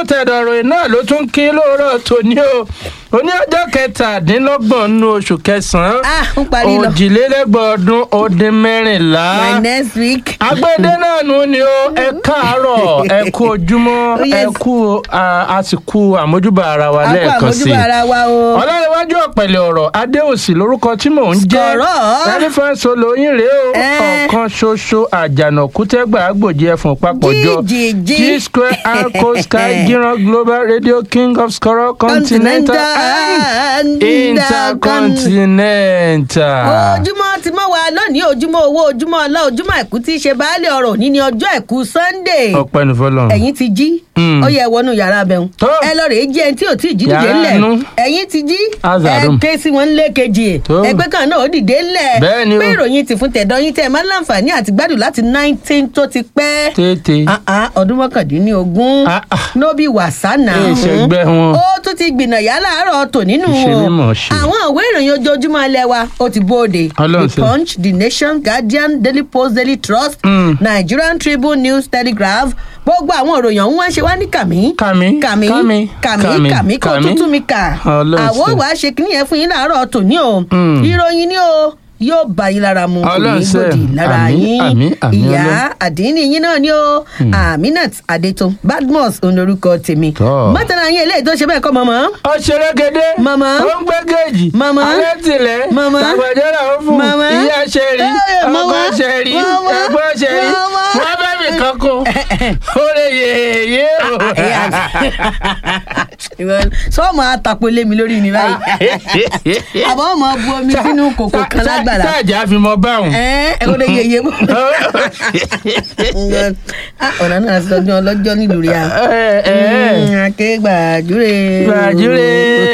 fún tẹ̀dọ̀rọ̀ náà ló tún kí lóòrọ̀ tòní o oní ọjọ́ kẹtàdínlọ́gbọ̀n nínú oṣù kẹsàn-án ah ń parí lọ òjìlélẹ́gbọ̀n ọdún ó dín mẹ́rìnlá my next week. agbede náà nù ni ó ẹ káàárọ̀ ẹ kú ojúmọ́ Oh, yes. ẹ kú a- àsìkò àmójúbà ara wa a kó lẹ́ẹ̀kan sí i àmójúbà ara wa o. ọlọ́rẹ̀wájú ọ̀pẹ̀lẹ̀ ọ̀rọ̀ adéòsì lórúkọ tí mò ń jẹ́ Skọ̀rọ̀. ẹlífẹ́ǹsì olóyin rèé o Eh. ọ̀kan ṣoṣo àjànàkú tẹ́gbà àgbòjì ẹ̀fọ̀n papọ̀jọ Jíjìjí. g square arco sky giran global radio king of skoro continental and intercontinental. ojúmọ́ ti mọ́ wa lónìí ojúmọ́ owó ojúmọ́ ọlá ojúmọ́ àìkú tí í ṣe baálé ọ̀rọ̀ òní ni ọjọ́ àìkú sunday ọpẹ́ ní fọlọ́run. ẹ̀yin ti jí Mm. ó yẹ wọnú yàrá abẹ́hùn Tó. ẹ lọ rèé jẹ́ ẹni tí ò tí ì jí dìde Yàrá ńlẹ̀ nú. ẹ̀yin ti jí ẹ Azarum. ké sí wọn lé kejì Tó. ẹgbẹ́ kan náà ó dìde ńlẹ̀ Bẹ́ẹ̀ ni o. pé ìròyìn ti fún tẹ̀dọ̀ yín tẹ̀ máa ń láǹfààní àti gbádùn láti nineteen tó ti pẹ́ tètè. Ah, ah, ọdún mọ́kàndínlógún Ah, ah. nóbì wàsánà Èè ṣẹgbẹ́ wọn. ó tún ti gbìnà yá láàárọ̀ tò nínú Ìṣe ni mò ń ṣe. àwọn ìwé ìròyìn ojoojúmọ́ ilé wa ó ti bóde Ọlọ́run the ṣe. punch the nation guardian daily post daily trust Mm. nigerian tribune news telegraph gbogbo àwọn ìròyìn ọ̀hún wá ń ṣe wá ní kàmí Kàmí, kàmí kàmí, kàmí kàmí, kàmí kó kàmí. tútù mi kà Ọlọ́run àwọn ṣe. wàá ṣe kíní yẹn fún yín láàárọ̀ tòní o Mm. ìròyìn ni o yóò bá yín lára mu kò Ọlọ́run ní ṣe. gbòdì lára Àmín, yín àmín, àmín, ìyá Ọlọ́run. àdínní yín náà ni o aminat adeto badmus olórúkọ tèmi Tọ́. mọ́tàlá yín eléyìí tó ṣe bẹ́ẹ̀ kọ́ mọ́mọ́ ó ṣeré gédé. Màmá. ó ń gbé géèjì. Màmá. alẹ́ tilẹ̀. Màmá. tàgbàjọ́ra ó fún. Màmá. ìyá ṣẹ̀rí. Eh, ọkọ màmá. ṣẹ̀rí. Màmá. ẹ̀gbọ́n ṣẹ̀rí. Màmá. wọ́n bẹ́ẹ̀ mi kankan. ó lè yèyé o. sọ́ọ̀mù àtàpọ̀lé mi lórí mi báyìí àbọ̀ ọmọ bu omi sínú kòkò kan lágbàlá sáàjà fi mọ báwọn. ẹ ẹ kó lè yeye mọ́ Ah, ọ̀nà náà sọdún ọlọ́jọ́ nílùú rí a ẹ ẹ akégbàjúre gbàjúre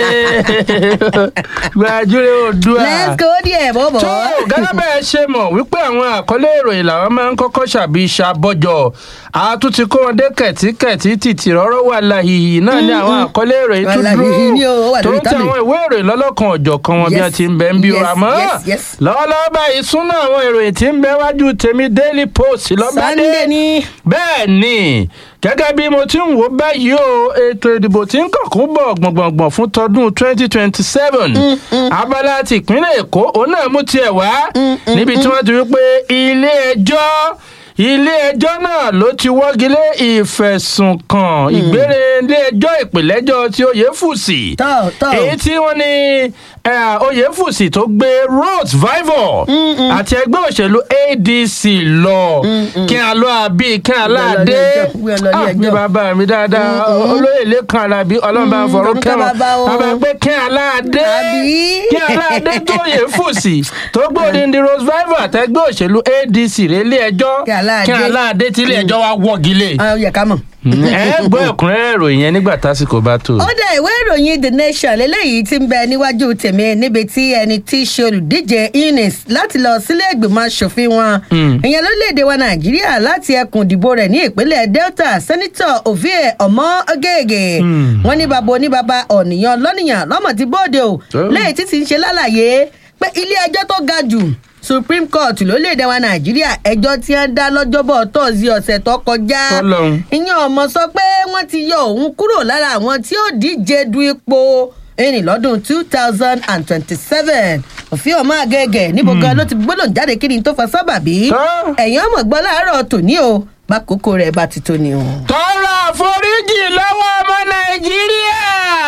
gbàjúre òdua. let's go díẹ̀ bọ́bọ̀ tó gẹ́gẹ́ bẹ́ẹ̀ ṣe mọ̀ wípé àwọn àkọlé ìròyìn làwọn máa ń kọ́kọ́ ṣàbí ṣàbọ̀jọ̀ àtúntí kó wọn dé kẹ̀tíkẹ̀tí títì rọ́rọ́ wà láhìhì náà ní àwọn àkọlé ìròyìn tó Wàláhìhì ni ó dúró wà tó lórí ń tẹ tábìlì. àwọn ìwé ìròyìn lọ́lọ́kan ọ̀jọ̀kan wọn bí Yes, wọ́n ti ń bẹ ń bí yes, àmọ́ yes, yes. lọ́wọ́lọ́wọ́ báyìí súnà àwọn ìròyìn tí ń bẹ wájú tèmi daily post lọ́bàdé sunday ni bẹ́ẹ̀ ni gẹ́gẹ́ bí mo ti ń wò báyìí o ètò ìdìbò tí ń kànkún bọ̀ gbọ̀ngbọ̀ngbọ̀n fún tọdún twenty twenty seven abala ti ìpínlẹ̀ èkó òun náà mú tiẹ̀ wá níbi tí wọ́n ti wí pé ilé ẹjọ́ ilé ẹjọ́ náà ló ti wọ́gi lé ìfẹ̀sùnkàn ìgbére ilé ẹjọ́ ìpìlẹ́jọ́ tí oyèfùsì tọ́ tọ́ èyí tí wọ́n ní eh, oyèfùsì tó gbé rose vivor àti ẹgbẹ́ òṣèlú adc lọ kí n lọ àbí kí n láàdé Gbé lọ ilé ẹjọ́, gbé lọ ilé mi ẹjọ́. bàbá mi dáadáa olóyè lẹ́kan alábí ọlọ́run bá ń fọ̀rọ̀ orúkọ kẹ́wọ̀n bàbá o. bàbá pé kí n láàdé Àbí? kí n láàdé tó oyèfùsì tó gbé odindi rose vivor àtẹgbẹ́ òṣèlú adc rẹ̀ ilé ẹjọ́ Kí Aláàdé. kí n láàdé tí ilé ẹjọ́ wa wọ́gi lé Ah, ó yẹ ká mọ̀. ẹ gbọ́ ẹ̀kúnrẹ́rẹ́ ìròyìn yẹn nígbà tásìkò bá tó. ó dá ìwé ìròyìn the nation lélẹ́yìí tí ń bẹ níwájú tèmi níbi tí ẹni tí í ṣe olùdíje ines láti lọ sílé ìgbìmọ̀ asòfin wọn ìyẹn lórílẹ̀‐èdè wa nàìjíríà láti ẹkùn ìdìbò rẹ̀ ní ìpínlẹ̀ delta sẹ́nitọ̀ ovie ọmọ ọgẹ́gẹ́ wọn ní bàbá oníbàbá ọ̀nìyàn lọ́nìyàn lọ́mọ ti bóde o Oh. lẹ́yìn tí ti ń ṣe lálàyé pé ilé ẹjọ́ tó ga jù supreme court lórílẹ̀‐èdè wa nàìjíríà ẹjọ́ tí wọ́n dá lọ́jọ́bọ̀ tọ́sí ọ̀sẹ̀ tó kọjá Tọ́lọ́run. ìyẹn ọmọ sọ pé wọ́n ti yọ òun kúrò lára àwọn tí ó díje du ipò ẹni lọ́dún two thousand and twenty-seven òfin ọmọ àgẹ́gẹ́ níbo gan ló ti gbọ́dọ̀ jáde kí ni tó fa sábàbí Tọ́. ẹ̀yìn ọmọ gbọ́ láàárọ̀ tòní o bákòókò rẹ̀ bá ti tó ni o. tọrọ àforíjì lọ́wọ́ ọmọ nàìjíríà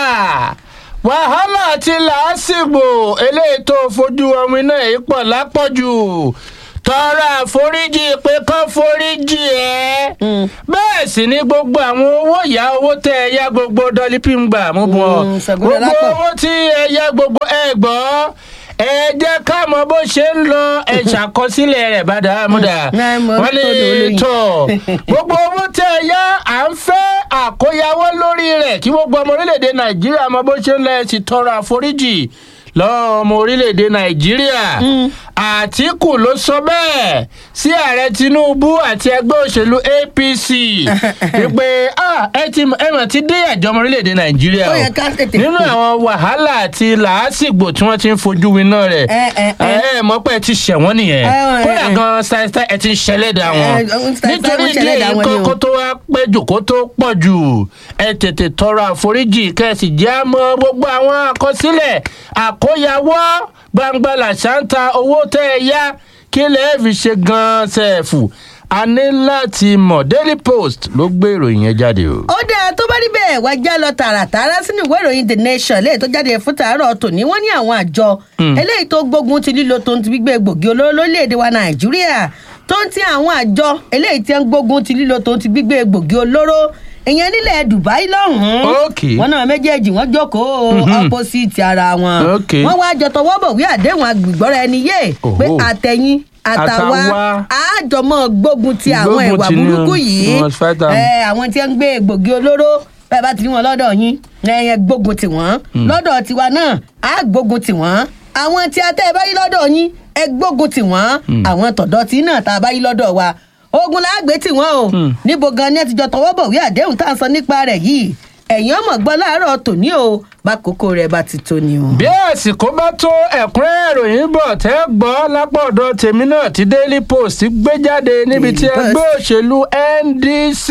wàhálà àti làásìgbò eléyìí tó fojú ọmọ iná yìí pọ̀ lápọ̀jù tọrọ àforíjì pé kán foríjì ẹ bẹ́ẹ̀ sì ni gbogbo àwọn owó ìyá owó tẹ ẹ yá gbogbo dọ́lípì ń gbà mú bọ̀ Mm, Ṣàngó gbogbo Dọlápọ̀. owó tí ẹ yá gbogbo ẹ gbọ́ ẹ jẹ́ ká mọ bó ṣe ń lọ ẹ ṣàkọsílẹ̀ rẹ̀ bá dàámúdà náà mo wọ́n tó dò lè lóyìn. tọ̀ gbogbo owó tẹ ẹ yá à ń fẹ́ àkóyawọ́ lórí rẹ̀ kí gbogbo ọmọ orílẹ̀-èdè nàìjíríà mọ bó ṣe ń lọ ẹ sì tọrọ àforíjì lọ́wọ́ ọmọ orílẹ̀-èdè nàìjíríà àtìkù ló sọ bẹ́ẹ̀ sí ààrẹ tinubu àti ẹgbẹ́ òṣèlú apc wípé "Ah, ẹ ti ẹ mọ̀ ti dé àjọmọ orílẹ̀-èdè nàìjíríà Ó o yẹ ká tètè nínú kú. àwọn wàhálà àti làásìgbò tí wọ́n ti ń fojú winá rẹ̀ Ẹ, ẹ, ẹ. ẹ mọ̀ pé ẹ ti ṣẹ̀wọ́n nìyẹn Ẹ, ẹ, kódà ẹ. gan ṣáìṣáì ẹ ti ń ṣẹlẹ́dà wọn Ẹ, ẹ, style- nítorí style ìdí ṣẹlẹ́dà èyí wọn ni o. kó tó wá pẹ́ jù kó tó pọ̀ jù ẹ tètè tọrọ àforíjì kẹ́sì jẹ́ àmọ́ gbogbo àwọn àkọsílẹ̀ àkóyawọ́ gbangba làṣántà owó tẹ́ ẹ yá kí lè fi ṣe gan-an sẹ́ẹ̀fù a ní láti mọ̀ daily post ló gbé ìròyìn yẹn jáde o. ó dáa tó bá rí bẹ́ẹ̀ wá já lọ tààràtààrà sínú ìwé ìròyìn the nation léyìí tó jáde fún tàárọ̀ tòní wọ́n ní àwọn àjọ eléyìí tó gbógun ti lílo tó ń ti gbígbé gbòógì olóró lórílẹ̀‐èdè wa nàìjíríà tó ń ti àwọn àjọ eléyìí tí ń gbógun ti lílo tó ń ti gbígbé gbòógì olóró ìyẹn nílẹ̀ dubai lọ́hùn-ún Okay. wọn náà méjèèjì wọ́n jókòó opposite ara wọn Okay. wọ́n wá jọ tọwọ́ bọ̀wé àdéhùn agbègbọ́ra ẹni yé pé Oho. àtẹ̀yìn àtàwa Àtàwa. àjọmọ́ gbógun ti àwọn Gbógun ìwà ti ni o. burúkú yìí We must fight them. ẹ àwọn tí ń gbé egbògi olóró bẹ́ẹ̀ bá ti rí wọn lọ́dọ̀ yín ẹ̀yẹ gbógun tì wọ́n lọ́dọ̀ tiwa náà á gbógun tì wọ́n àwọn tí a tẹ́ ẹ bá rí lọ́dọ̀ yín ẹ gbógun tì wọ́n àwọn tọ̀dọ̀ tí náà tá a bá rí lọ́dọ̀ wa ogun láàgbé tì wọ́n o níbo gan ni ẹ ti jọ tọwọ́ bọ̀wé àdéhùn tá à ń sọ nípa rẹ̀ yìí ẹ̀yin ọmọ gbọ́ láàárọ̀ tòní o bákòókò rẹ̀ bá ti tó ni o. bí àsìkò bá tó ẹ̀kúnrẹ́rẹ́ ìròyìn bọ̀ tẹ́ gbọ́ lápá ọ̀dọ̀ tèmi náà tí daily post gbé jáde níbi tí Daily ẹgbẹ́ òṣèlú ndc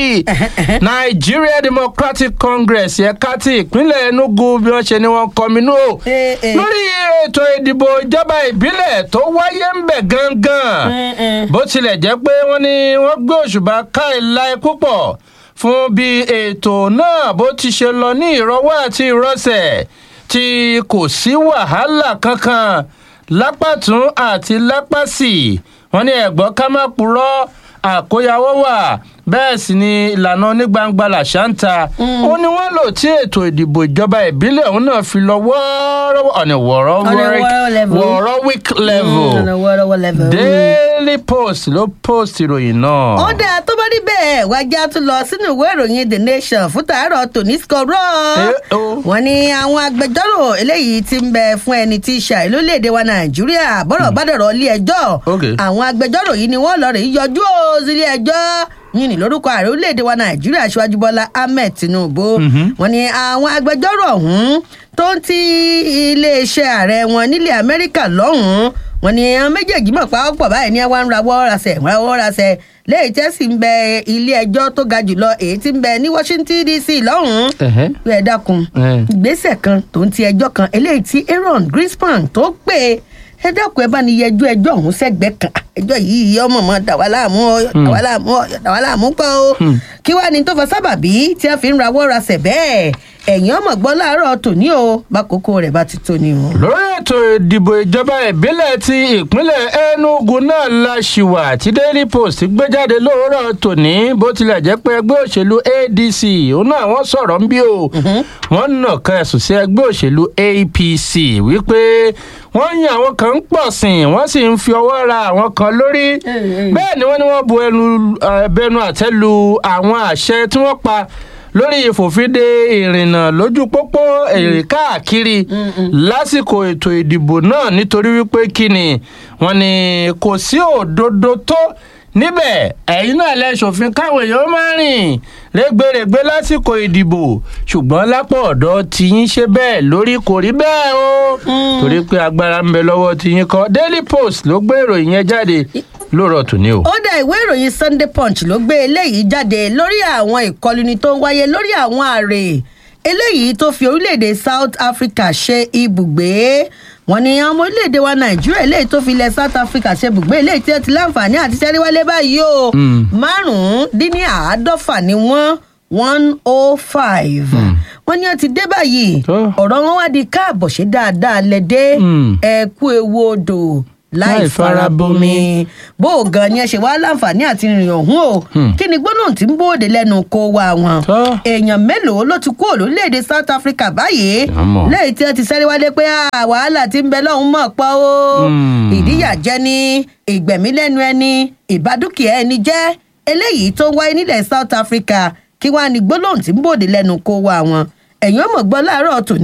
nigeria democratic congress ẹ̀ka ti ìpínlẹ̀ enugu bí wọ́n ṣe ni wọ́n kọminú o Eh, eh. lórí ètò ìdìbò ìjọba ìbílẹ̀ tó wáyé ń bẹ̀ gangan Eh, eh. bó tilẹ̀ jẹ́ pé wọ́n ní wọ́n gbé òṣùbà káì láì púpọ̀ fún bí ètò náà bó ti ṣe lọ ní ìrọwọ́ àti ìrọsẹ̀ tí kò sí wàhálà kankan lápàtún àti lápàsì wọ́n ní ẹ̀gbọ́n ká má purọ́ àkóyawọ́ wà bẹ́ẹ̀ sì ni ìlànà onígbangba làṣántà ó ní wọ́n lò tí ètò ìdìbò ìjọba ìbílẹ̀ òun náà fi lọ wọ́ọ́rọ́wọ́ ọ̀nà wọ́ọ́rọ́ level. wọ́ọ́rọ́wík level Mm, on a wọ́ọ́rọ́wọ́ level. daily post ló post ìròyìn náà. ó dáa tó bá rí bẹ́ẹ̀ wájà tún lọ sínú ìwé ìròyìn the nation fún tàárọ̀ tòní skọ̀rọ̀ Eh, oh. wọ́n ní àwọn agbẹjọ́rò eléyìí ti ń bẹ fún ẹni tí í ṣàì lórílẹ̀‐èdè wa nàìjíríà bọ́rọ̀ bá dọ̀rọ̀ ilé ẹjọ́ Okay. àwọn agbẹjọ́rò yìí ni wọ́n lọ rè é yọjú ó sílé ẹjọ́ yìí ní lórúkọ ààrẹ orílẹ̀‐èdè wa nàìjíríà aṣíwájú bọ́lá ahmed tinubu wọ́n ní àwọn agbẹjọ́rò ọ̀hún tó ń ti iléeṣẹ́ ààrẹ wọn nílẹ̀ amẹ́ríkà lọ́hùn-ún wọ́n ní àwọn méjèèjì mọ̀ pa ọ́pọ̀ báyìí ní wọ́n ń rawọ́ rasẹ̀ rawọ́ rasẹ̀ léyìí tẹ́ sì ń bẹ ilé ẹjọ́ tó ga jùlọ èyí tí ń bẹ ní washington dc lọ́hùn-ún Ẹ̀hẹ́. pé ẹ dákun Eh. ìgbésẹ̀ kan tó ń ti ẹjọ́ kan eléyìí tí aaron greenspan tó pè é ẹ dákun ẹ bá ní yẹjú ẹjọ́ ọ̀hún sẹ́gbẹ̀ẹ́ kan ẹjọ́ yìí ọmọ mọ dàwa láàmú ọ dàwa láàmú ọ dàwa láàmú pọ̀ o kí wàá ní tó fọ sábàbí tí a fi ń rawọ́ rasẹ̀ bẹ́ẹ̀ ẹ̀yìn ọmọ gbọ́ láàárọ̀ tòní o bákòókò rẹ̀ bá ti tó ni o. lórí ètò ìdìbò ìjọba ìbílẹ̀ ti ìpínlẹ̀ enugu náà la ṣìwà tí daily post gbé jáde lóòrọ̀ tòní bó tilẹ̀ jẹ́ pé ẹgbẹ́ òṣèlú adc òun náà wọ́n sọ̀rọ̀ ń bí o wọ́n nàka ẹ̀sùn sí ẹgbẹ́ òṣèlú apc wípé wọ́n yan àwọn kan ń pọ̀ sìn wọ́n sì ń fi ọwọ́ ra àwọn kan lórí bẹ́ẹ̀ ni wọ́n ní wọ́n bu ẹnu eh, bẹnu àtẹ́ lu àwọn àṣẹ tí wọ́n pa lórí ìfòfinde ìrìnnà lójú pópó èrè káàkiri lásìkò ètò ìdìbò náà nítorí wípé kí ni wọn ni kò sí òdodo tó níbẹ̀ ẹ̀yin náà lẹ́sọ̀fin káwọn èèyàn máa rìn rẹ́gbẹ̀rẹ́gbẹ́ lásìkò ìdìbò ṣùgbọ́n lápò ọ̀dọ́ tiyín ṣe bẹ́ẹ̀ lórí kò rí bẹ́ẹ̀ o torí pé agbára ń bẹ lọ́wọ́ tiyín kọ́ daily post ló gbé ìròyìn yẹn jáde lóòrọ̀ tòní o. ó dá ìwé ìròyìn sunday punch ló gbé eléyìí jáde lórí àwọn ìkọluni tó ń wáyé lórí àwọn ààrẹ eléyìí tó fi orílẹ̀-èdè south africa ṣe ibùgbé wọn ni àwọn ọmọ orílẹ̀-èdè wa nàìjíríà eléyìí tó fi ilẹ̀ south africa ṣe ibùgbé eléyìí tí ó ti láǹfààní àti sẹ́ríwálé báyìí o márùn-ún dín ní àádọ́fà ni wọ́n one oh five wọ́n ní ó ti dé báyìí Tó. ọ̀rọ̀ wọn wá di káàbọ̀ ṣe dáadáa lẹ́dẹ́ Mm. ẹ kú ewu odò láì Láì farabomi. farabomi bó o gan ni ẹ ṣe wá láǹfààní àti rìn ọ̀hún o kí ni gbóná tí ń bóde lẹ́nu kó wa wọn Tọ́. èèyàn mélòó ló ti kú lórílẹ̀‐èdè south africa báyìí Àmọ́. lẹ́yìn tí wọ́n ti sẹ́rí wálé pé "Ah, wàhálà ti ń bẹ lọ́hùn mọ̀ pọ̀ o Hmm. ìdíyàjẹ́ ni ìgbẹ̀mí lẹ́nu ẹni ìbádùkìá ẹni jẹ́ eléyìí tó ń wáyé nílẹ̀ south africa kí wàá ní gbólóhùn tí ń bòde lẹ́nu kó wa wọn ẹ̀yìn ọmọ gbọ́ láàárọ̀ tòní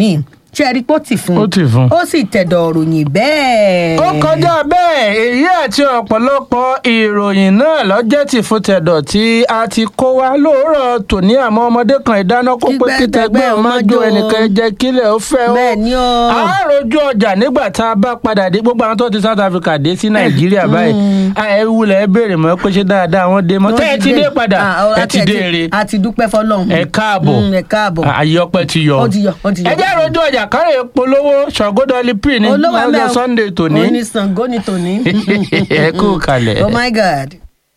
ṣe é rí pé ó ti fún Ó ti fún. ó sì tẹ̀dọ̀ ròyìn bẹ́ẹ̀. ó kọjá bẹ́ẹ̀ èyí àti ọ̀pọ̀lọpọ̀ ìròyìn náà lọ́jẹ́ tí fún tẹ̀dọ̀ tí a ti kó wa lóòrọ̀ tòní àmọ́ ọmọdé kan ìdáná kó pé Kígbẹ́ kítẹ́gbẹ́ tẹgbẹ́ ọmọ jó ọmọ jó. ẹnìkan jẹ́ kílẹ̀ ó fẹ́ ó. bẹ́ẹ̀ ni ó. a rojú ọjà nígbà tá a bá padà dé gbogbo àwọn tó ti South Africa dé sí Nàìjíríà báyìí ẹ wulẹ̀ ẹ béèrè mọ́ pé ṣé dáadáa wọ́n dé mọ́ Wọ́n tẹ́ ẹ ti dé padà Ah, ọ- ẹ àti ti dé ere a ti dúpẹ́ fọlọ́run. ẹ káàbọ̀ Mm, ẹ káàbọ̀. àyè ọpẹ ti yọ Ó ti yọ, ó ti yọ. ẹ jẹ́ rojú ọjà kárẹ̀ polówó ṣọ̀gọ́dọ̀lì p ní olówó lọ́jọ́ ẹ̀mẹ́ Sunday tòní oníṣàngó ni tòní. ẹ kú kalẹ̀. oh my god.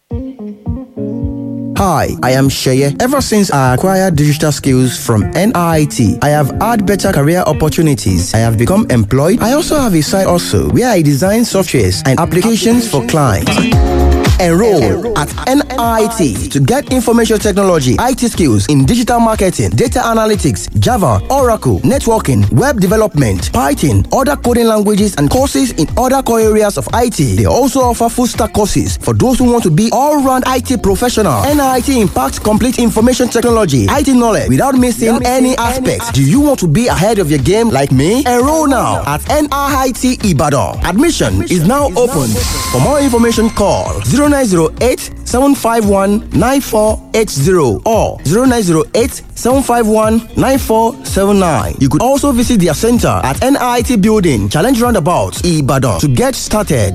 Hi, I am Sheye. Ever since I acquired digital skills from NIT, I have had better career opportunities. I have become employed. I also have a side also where I design softwares and applications for clients. Enroll at NIT to get information technology, IT skills in digital marketing, data analytics, Java, Oracle, networking, web development, Python, other coding languages, and courses in other core areas of IT. They also offer full stack courses for those who want to be all round IT professional. NIT impacts complete information technology, IT knowledge without missing any aspects. Do you want to be ahead of your game like me? Enroll now at NIT Ibadan. Admission is now open. For more information, call 0908 751 9480 or 0908 751 9479. You could also visit their center at NIT Building, Challenge Roundabout, Ibadan to get started.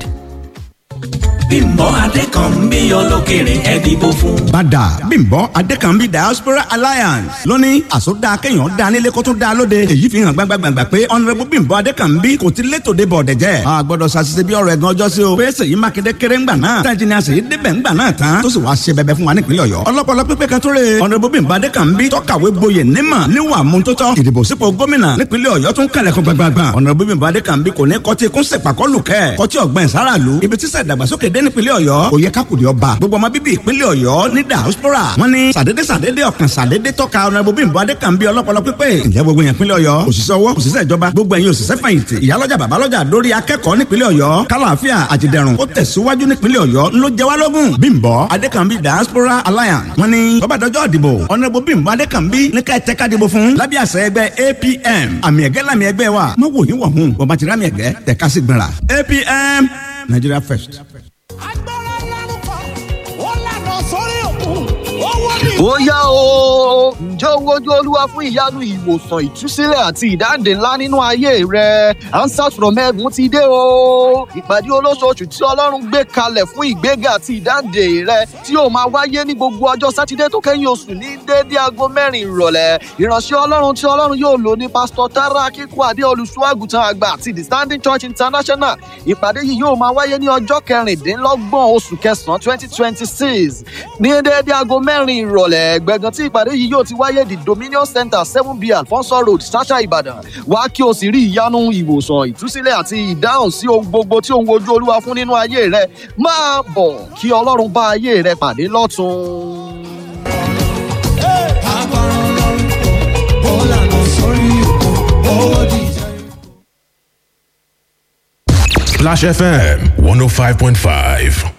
bímbọ́ adékànmí olókèrè ẹ dìbò fún. bàdà bímbọ́ adékànbí diaspora alliance lóní àsọdá kéèyàn dá nílé kó tún dá lóde èyí fi hàn gbàgbàgbà pé honourable bímbọ́ adékànbí kò ti létò dé bọ̀ dẹ̀jẹ́ a gbọ́dọ̀ ṣàṣìṣe bí ọ̀rọ̀ ẹ̀gàn ọjọ́ sí o pé sèyí mákindé kéré ńgbà náà tá ìjìnlẹ̀ àṣeyí débẹ̀ ńgbà náà tán tó sì wá ṣe bẹbẹ fún wa nípìnlẹ̀ ọ̀yọ́ ọlọ́pọ̀lọ́ pípé kan tó rè honourable bímbọ́ adékànbí tọ́kàwé gboyè nímọ̀ níwà mú tó tọ́ ìdìbò sípò gómìnà nípìnlẹ̀ ọ̀yọ́ tún kàlẹ̀kùn gbàgbàgbà honourable bímbọ́ adékànbí kò ní kọtí kún sèpàkọ́lù kẹ́ kọtí ọ̀gbìn sáràlú ibi tí sẹ̀dàgbàsókè dé nípìnlẹ̀ ọ̀yọ́ kò yẹ kákùdì ọba gbogbo ọmọ bíbí ìpínlẹ̀ ọ̀yọ́ ní diaspora wọ́n ní sàdédé sàdédé ọ̀kan sàdédé tọ́ka ọ̀nàbó bímbọ́ adékànbí ọlọ́pọlọ pípé ǹjẹ́ gbogbo yẹn ìpínlẹ̀ ọ̀yọ́ òṣìṣẹ́ ọwọ́ òṣìṣẹ́ ìjọba gbogbo ẹ̀yin òṣìṣẹ́ fẹ̀yìntì ìyálọ́jà babalọ́jà lórí akẹ́kọ̀ọ́ nípínlẹ̀ ọ̀yọ́ kálàáfíà àtìdẹ̀rùn ó tẹ̀síwájú nípínlẹ̀ ọ̀yọ́ ńlọ jẹ́ wá lógún bímbọ́ adékànbí diaspora alliance wọ́n ní bọ́bá dọjọ́ ìdìbò ọ̀nàbó bímbọ́ adékànbí ní ká ẹ̀tẹ́ká dìbò fún lábẹ́ àṣẹ ẹgbẹ́ apm àmì ẹ̀gẹ́ làmì ẹgbẹ́ wa má wò yín wọ̀ hún bọ́bá ti rámì ẹ̀gẹ́ tẹ̀ka sí gbìnrà apm nigeria first. agbára lárúkọ ó lànà sórí òkun ó wọ́n ní. ó yá o ǹjẹ́ o wojú olúwa fún ìyanu ìwòsàn ìtúsílẹ̀ àti ìdáǹdè ńlá nínú ayé rẹ answers from heaven ti dé o ìpàdé olóṣooṣù tí ọlọ́run gbé kalẹ̀ fún ìgbéga àti ìdáǹdè rẹ tí yóò máa wáyé ní gbogbo ọjọ́ sátidé tó kẹ́yìn oṣù ní déédé aago mẹ́rin ìrọ̀lẹ́ ìránṣẹ́ ọlọ́run tí ọlọ́run yóò lò ní pásítọ̀ tara akíkú adé olùṣọ́àgùtàn àgbà àti the standing church international ìpàdé yìí yóò máa wáyé ní ọjọ́ kẹrìndínlọ́gbọ̀n oṣù kẹsàn-án twenty twenty six ní déédé aago mẹ́rin ìrọ̀lẹ́ gbẹ̀gàn tí ìpàdé yìí yóò ti wáyé the dominion center seven b alfonso road sasha ìbàdàn wá kí o sì rí ìyanu ìwòsàn ìtúsílẹ̀ àti ìdáhùn sí ohun gbogbo tí òun wojú olúwa fún nínú ayé rẹ máa bọ̀ kí ọlọ́run bá ayé rẹ pàdé lọ́tún. agbára lárúkọ ó lànà sórí òkun ó dìjà. Splash FM 105.5.